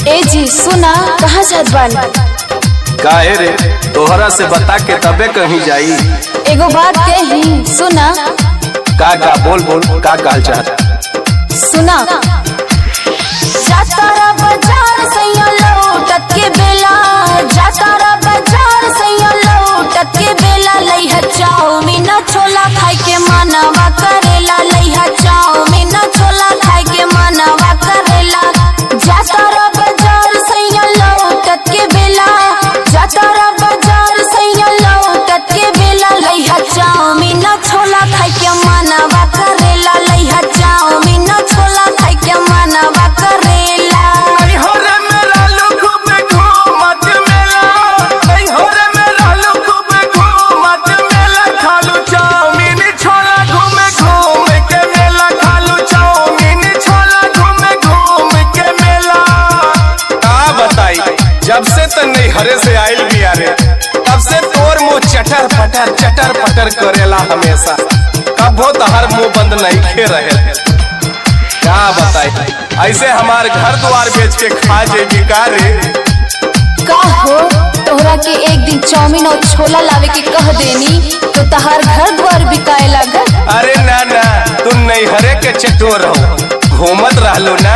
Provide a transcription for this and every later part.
ए जी सुना कहाँ जात बानी काहे रे तोहरा से बता के तबे कहीं जाई एगो बात कही सुना का का बोल बोल का कहल चाहत सुना जातारा बाजार सैया लौटत के बेला जातारा बाजार सैया लौटत के बेला लइहा चाउमीन छोला खाए के मनवा करेला लइहा चाउमीन छोला खाए के मनवा करेला जातारा बाजार सैया लौटत के बेला जातारा बाजार सैया लौटत के बेला लइहा चाउमीन छोला खाए के मनवा करेला लइहा चाउमीन छोला खाए के मनवा करेला का बताई जब से त नहीं हरे से आइल भी रे तब से तोर मुंह चटर पटर चटर पटर करेला हमेशा कबो तहर मुंह बंद नहीं खे रहे क्या बताई ऐसे हमार घर द्वार बेच के खा जेबी का रे का हो तोहरा के एक दिन चाउमीन और छोला लावे के कह देनी तो तहार घर द्वार बिकाए लागल अरे ना ना तू नहीं हरे के चटोर रहो घूमत रहलो ना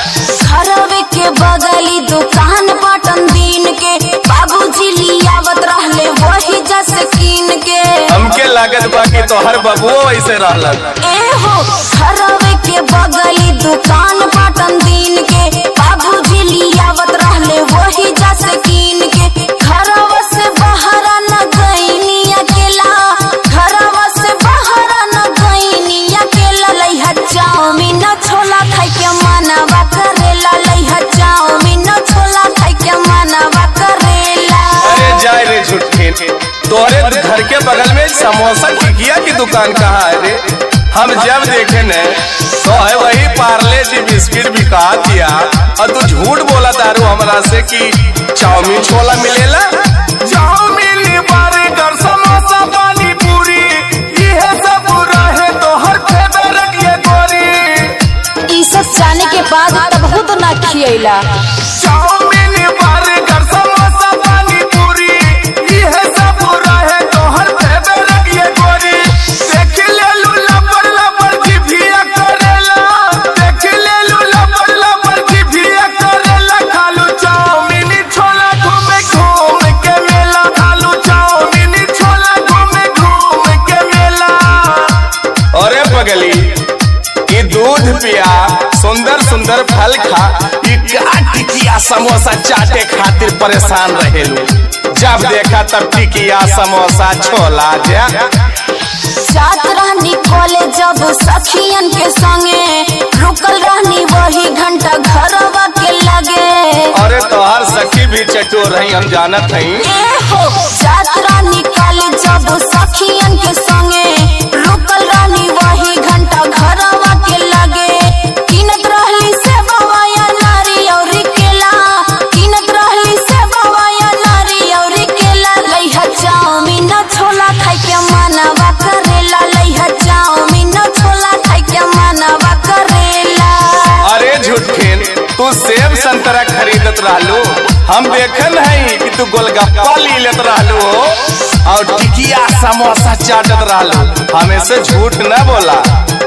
घरवे के बगली दुकान पाटन दिन के बाबूजी लियावत रहले वही जस कीन के हमके लागत बा कि तोहर बबुओ ऐसे रहलन ए हो घरवे के बगली दुकान पाटन दिन के बाबूजी लियावत रहले वही जस कीन के घरवा से बाहर न गईनी अकेला घरवा से बाहर न गईनी अकेला लइहा चाउमीन छोला खाए के मनवा करेला लइहा चाउमीन छोला खाए के मनवा करेला अरे जाए रे झूठे तोहरे घर के बगल में समोसा टिकिया की दुकान कहाँ है रे हम जब देखे न तो है वही पार्ले जी बिस्किट बिका दिया और तू झूठ बोला दारू हमरा से कि चाउमीन छोला मिलेला चाउमीन बर्गर समोसा पानी पूरी ये सब रहे तो हर फेवरेट ये गोरी ई सब जाने के बाद तब तो ना खियला चाउमीन बर्गर समोसा पानी पूरी ये सब रहे तोहर फेवरेट ये गोरी देख ले लू लबर लबर की भिया करेला देख ले लू लबर लबर की भिया करेला खालू चाउमीन छोला घूमे घूम के मेला खालू चाउमीन छोला घूमे घूम के मेला अरे पगली ई दूध पिया सुंदर सुंदर फल खा ई का टिकिया समोसा चाटे खातिर परेशान रहेलू जब देखा तब टिकिया समोसा छोला जा जात रहनी कॉलेज जब सखियन के संगे रुकल रहनी वही घंटा घरवा के लगे अरे तोहर सखी भी चटोर रही हम जानत हई ए हो जात रहनी कॉलेज जब सखियन के संगे रुकल रहनी वही घंटा घरवा के लगे किनत रहली से बवाया नारी और केला किनत रहली से बवाया नारी और केला लइहा चाउमीन छोला खाए के मनवा करेला लइहा चाउमीन छोला खाए के मनवा करेला अरे झूठेन तू सेब संतरा खरीदत रहलू हम देखन हई कि तू गोलगप्पा ली लेत रहलू हो और टिकिया समोसा चाटत रहलू हमें से झूठ न बोला